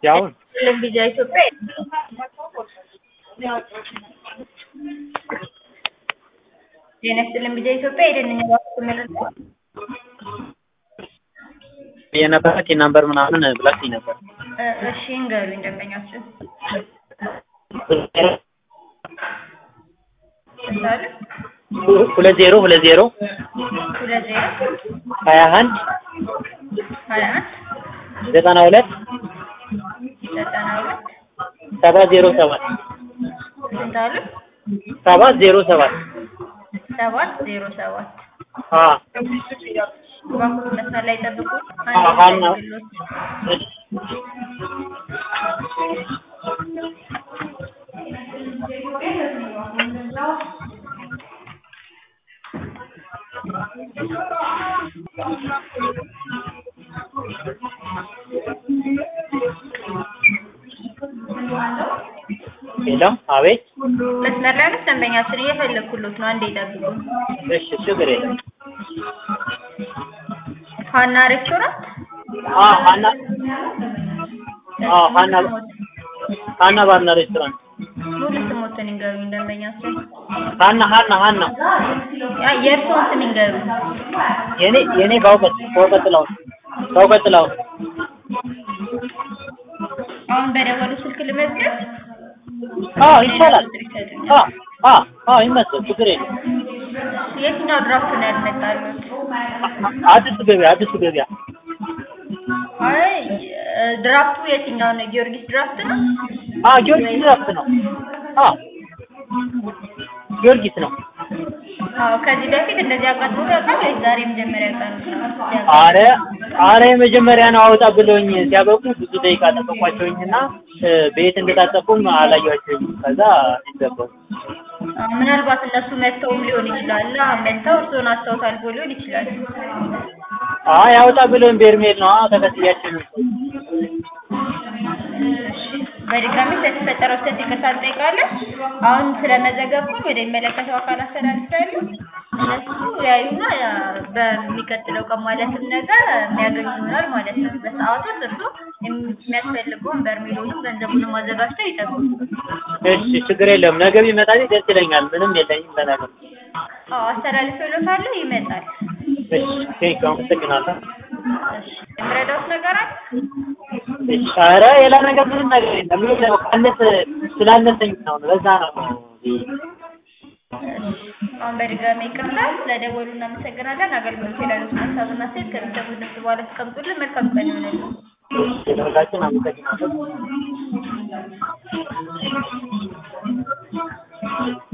ያውን ቪዛ ኢትዮጵያ ጤና ይስጥልን ቪዛ ኢትዮጵያ የደንኛ ባንክ ምርት የነበረ ቲን ነምበር ምናምን ብላችኝ ነበር። እሺ እንገሩኝ ደንበኛችን ምሳሌ ሁለት ዜሮ ሁለት ዜሮ ሁለት ዜሮ ሀያ አንድ ሀያ አንድ ዘጠና ሁለት ዘጠና ሁለት ሰባት ዜሮ ሰባት ስንት አሉ? ሰባት ዜሮ ሰባት ሰባት ዜሮ ሰባት አ ባንኩ መስመር ላይ ጠብቁ። አዎ፣ ሀና። እሺ ሄሎ፣ አቤት። መስመር ላይ ነው ደንበኛችን እየፈለግኩሎት ነው። አንዴ ጠብቁ። እሺ፣ ችግር የለም። ሀና ሬስቶራንት አ ሀና አ ሀና ሀና ባርና ሬስቶራንት ሙሉ ስሞትን ይንገሩኝ ደንበኛችን። ሀና ሀና ሀና ያ የእርስዎን ስም ይንገሩኝ። የኔ የኔ ባውቀት ባውቀት ጥላውን ባውቀት ጥላውን አሁን በደወሉ ስልክ ልመዝገብ? አዎ ይቻላል። አ አ አ ይመስል ችግር የለም። የትኛው ድራፍት ነው ያልመጣሉት? አዲስ ገበያ አዲስ ገበያ አይ ድራፍቱ የትኛው ነው? ጊዮርጊስ ድራፍት ነው? አ ጊዮርጊስ ድራፍት ነው። አ ጊዮርጊስ ነው። አዎ ከዚህ በፊት እንደዚህ አጋጥሞ ያውቃል ወይስ ዛሬ መጀመሪያ ቀኑ ነው? አረ አረ የመጀመሪያ ነው አውጣ ብለውኝ ሲያበቁ ብዙ ደቂቃ ጠበቋቸውኝና ቤት እንደታጠቁም አላየኋቸውም። ከዛ ይዘበው አዎ፣ ምናልባት እነሱ መጥተውም ሊሆን ይችላል። አዎ፣ መጥተው እርስዎን አስታውስ አልፎ ሊሆን ይችላል። አይ አውጣ ብለውኝ በርሜል ነው ተከትያቸው ነው። በድጋሚ ስለተፈጠረው ስህተት ይቅርታ እንጠይቃለን። አሁን ስለመዘገብኩኝ ወደሚመለከተው አካል አስተላልፋለሁ። እነሱ ያዩና ያ በሚቀጥለው ቀን ማለትም ነገር የሚያገኙ ይሆናል ማለት ነው። በሰዓቱ እርሱ የሚያስፈልገውን በርሜሉንም ገንዘቡንም አዘጋጅተው ይጠብቁ። እሺ ችግር የለም። ነገ ቢመጣልኝ ደስ ይለኛል። ምንም የለኝም ለነገር። አዎ አስተላልፌልዎታለሁ፣ ይመጣል። እሺ ቴንክ አመሰግናለሁ። እሺ የምረዳዎት ነገር አለ? እሺ ኧረ ሌላ ነገር ምንም ነገር የለም። ይኸው ካነሰ ስላነሰኝ ነው ለዛ ነው። አሁን በድጋሚ ይቅርታ ስለደወሉ እናመሰግናለን። አገልግሎት የላሉት ሀሳብና ሴት ከሚሰሙት ድምጽ በኋላ ተቀምጡልን። መልካም ቀን ይሆንልን። ስለሁላችን አመሰግናለሁ።